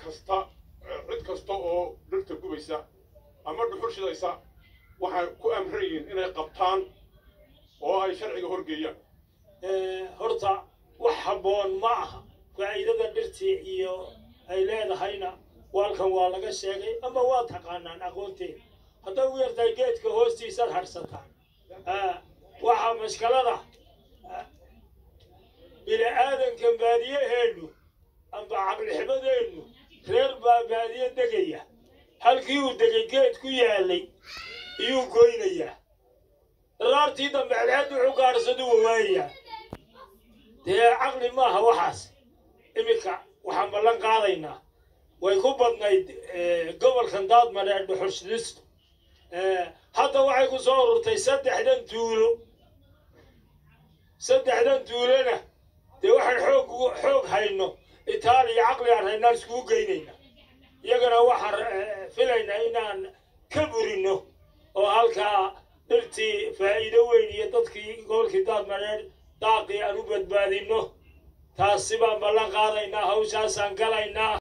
kasta cid kasta oo dhirta gubaysa ama dhuxul shidaysa waxay ku amran yihiin inay qabtaan oo ay sharciga horgeeyaan horta wax habboon ma aha faa'iidada dhirtii iyo ay leedahayna waalkan waa laga sheegay ama waa taqaanaan aqoonteeda hadday u yartahay geedka hoostiisaad hadhsataan waxaa mashkalada bini aadankan baadiyaheennu amba caqlixmadeennu reer baa baadiye degaya halkii uu degay geed ku yaalay iyuu goynayaa daraartii dambe celceed wuxuu gaadhsadu wawaayayaa dee caqli maaha waxaas iminka waxaan ballan qaadaynaa way ku badnayd gobolkan daadmadheer dhuxushdistu hadda waxay ku soo ururtay saddexdan tuulo saddexdan tuulona dee waxaan xoog xoog hayno itaaliya caqli aan haynaan iskugu geynayna iyagana waxaan filaynaa inaan ka burino oo halkaa dhirtii faa'iido weyn iyo dadkii gobolkii daadmadheer daaqii aan u badbaadinno taasi baan ballan qaadaynaa hawshaasaan galaynaa